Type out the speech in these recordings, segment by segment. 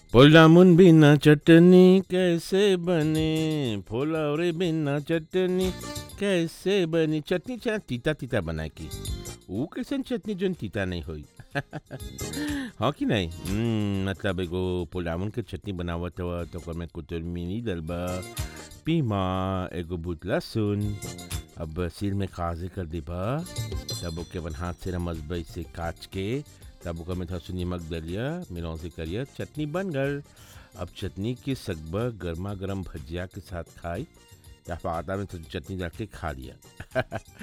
पोलामुन बिना चटनी कैसे बने फुलौरी बिना चटनी कैसे बनी चटनी चाहे तीता तीता बनाए की ऊ कैसे चटनी जोन तीता नहीं होई हाँ कि नहीं हम्म, मतलब एगो पोलामुन के चटनी बनावत हुआ तो ओकर में कुतुर मिनी डलबा पीमा एगो बुत लहसुन अब सिर में काजे कर देबा तब ओके अपन हाथ से रमजबई से काट के तब ओकर में थोड़ा सा नमक डलिया मिलौसी करिया चटनी बन गल अब चटनी के सगबा गर्मा गर्म भजिया के साथ खाई या फिर आटा में थोड़ी चटनी डाल के खा लिया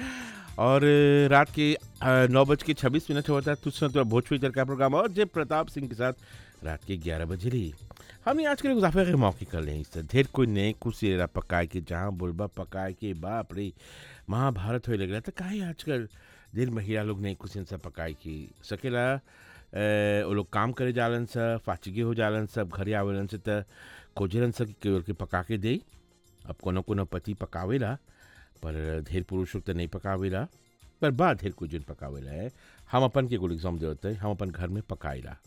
और रात के अ, नौ बज के छब्बीस मिनट होता है तुझसे तो भोजपुरी तड़का प्रोग्राम और जय प्रताप सिंह के साथ रात के ग्यारह बजे रही हमने आज के मुजाफे के मौके कर ले इससे ढेर कोई नए कुर्सी रहा पकाए के जहाँ बोलबा पकाए के बाप रे महाभारत होए लग रहा था काहे आजकल ढेर महिला लोग नई कुर्सी सब पकाए की सकेला अ, वो लोग काम करे जालन सा फाचगी हो जालन सब घरे आवेलन से त खोजलन सा कि केवल के पका के दे अब कोनो कोनो पति पकावेला पर ढेर पुरुष लोग तो नहीं पकावेला पर बा ढेर कुछ जन पकावेला है हम अपन के एगो एग्जाम देते हम अपन घर में पकाएला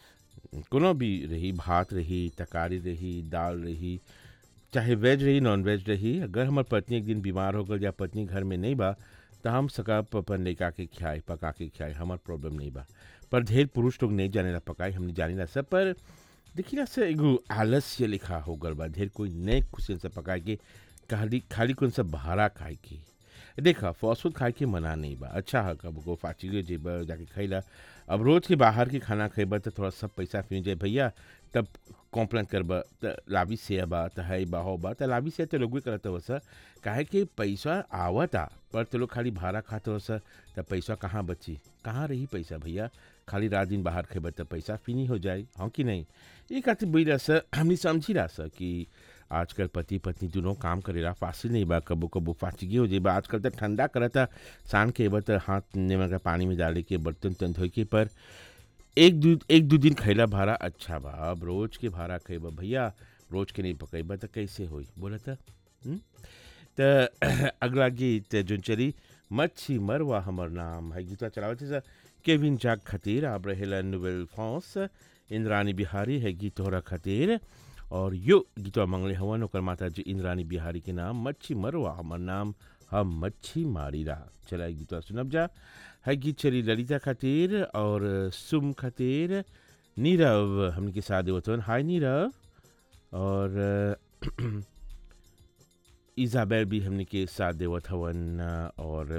कोनो भी रही भात रही तरकारी रही दाल रही चाहे वेज रही नॉन वेज रही अगर हमार पत्नी एक दिन बीमार हो गल या पत्नी घर में नहीं बा तो हम सका अपन लेका के खियाए पका के खियाए हमार प्रॉब्लम नहीं बा पर ढेर पुरुष लोग नहीं जानेला पकाए हमने जानेला सब पर देखिए ना से एगो आलस्य लिखा हो गल बा ढेर कोई नए खुशी से पकाए के खाली खाली कौन सा भारा खाए के देखा फास्ट फूड खाए के मना नहीं बा अच्छा है कब को फाची जेबा जाके खैला अब रोज के बाहर के खाना खेबा तो थोड़ा सब पैसा फिर जाए भैया तब कॉम्प्लेन करबा त लाभी से बा त है बा हो बा त लाभी से तो लोग करत हो सर काहे कि पैसा आवता पर तो लोग खाली भाड़ा खाते हो सर त पैसा कहाँ बची कहाँ रही पैसा भैया खाली रात दिन बाहर खेबा त पैसा फिनी हो जाए हाँ कि नहीं ये खातिर बोला सर हमने समझी रहा सर कि आजकल पति पत्नी दोनों काम करेला फासिल नहीं बा कबो कबो फाचगी हो जाए बा आजकल तो ठंडा करता सान के बा त हाथ निमक के पानी में डाले के बर्तन तन धोए के पर एक दू एक दो दिन खैला भाड़ा अच्छा बा अब रोज के भाड़ा खेबा भैया रोज के नहीं पकैबा त कैसे होई बोला त हम्म? त अगला गीत जोन चली मच्छी मरवा हमर नाम है गीतवा चलावत है सर केविन जाग खतीर आप रहेला नोवेल फॉस इंद्रानी बिहारी है गीत तोहरा खतीर और यो गीतवा मंगले हवन ओकर माता जी इंद्रानी बिहारी के नाम मच्छी मरवा हमर नाम हम मच्छी मारी रहा चला ई गीतवा सुनब जा है गीत चली ललिता खातिर और सुम खातिर नीरव हमने के साथ देवतवन हाय नीरव और इजाबेल भी हमने के साथ देवत हवन और